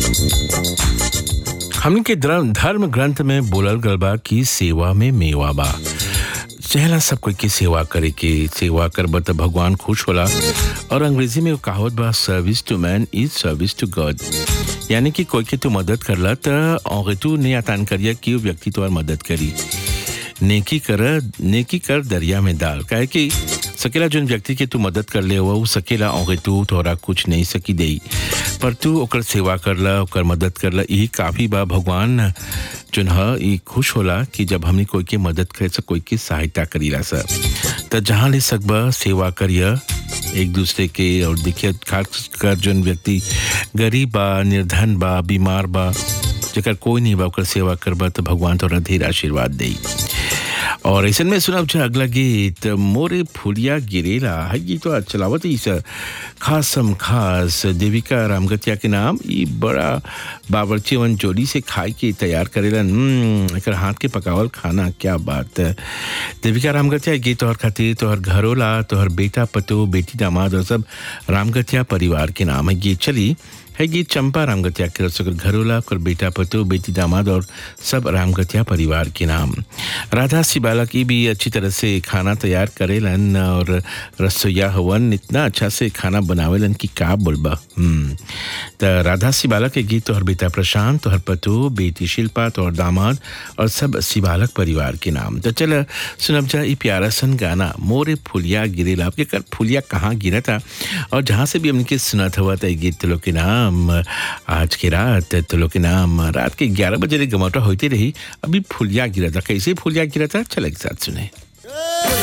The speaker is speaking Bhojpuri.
हमन के धर्म धर्म ग्रंथ में बोलल गल बा कि सेवा में मेवा बा चहला सब कोई की सेवा करे के सेवा करब त भगवान खुश होला और अंग्रेजी में वो कहावत बा service to man is service to God यानी कि कोई के तू मदद करला त और तू नहीं आतान करिया कि वो व्यक्ति तुम्हार मदद करी नेकी कर नेकी कर दरिया में डाल काहे कि सकेला जोन व्यक्ति के तू मदद कर ले हुआ वो सकेला और तू तोरा कुछ नहीं सकी दे पर तू ओकर सेवा करला ओकर मदद करला यही काफी बा भगवान जोन ह ई खुश होला कि जब हमनी कोई के मदद करे से कोई की सहायता करीला सर त जहाँ ले सकबा सेवा करिया एक दूसरे के और देखिए खास कर जोन व्यक्ति गरीब बा निर्धन बा बीमार बा जेकर कोई नहीं बा ओकर सेवा करबा तो भगवान तोरा ढेर आशीर्वाद देई और ऐसे में सुनब छ अगला गीत मोरे फुलिया गिरेला है गीत तो चलावत इस खासम खास देविका रामगतिया के नाम ई बड़ा बावर्चीवन जोड़ी से खाए के तैयार करेला हम्म, एकर हाथ के पकावल खाना क्या बात है देविका रामगतिया ये गीत तोहर खातिर तोहर घरोला तोहर बेटा पतो बेटी दामाद और सब रामगतिया परिवार के नाम है गीत चली है गीत चंपा रामगतिया के रसोकर घरोला और बेटा पतो बेटी दामाद और सब रामगतिया परिवार के नाम राधा सिबाला की भी अच्छी तरह से खाना तैयार करेलन और रसोईया हवन इतना अच्छा से खाना बनावेलन कि का बोलबा हम्म त राधा सिबाला के गीत तोहर बेटा प्रशांत तोहर पतो बेटी शिल्पा तोहर दामाद और सब सिबालक परिवार के नाम तो चल सुनब जा ई प्यारा सन गाना मोरे फुलिया गिरेला आपके कर फुलिया कहाँ गिरा था और जहाँ से भी हमने सुना था हुआ था ये गीत तुलो के नाम आज की रात तुलो के नाम रात के ग्यारह बजे गमौटा होती रही अभी फुलिया गिरा था कैसे फुलिया गिरा था चल एक साथ सुने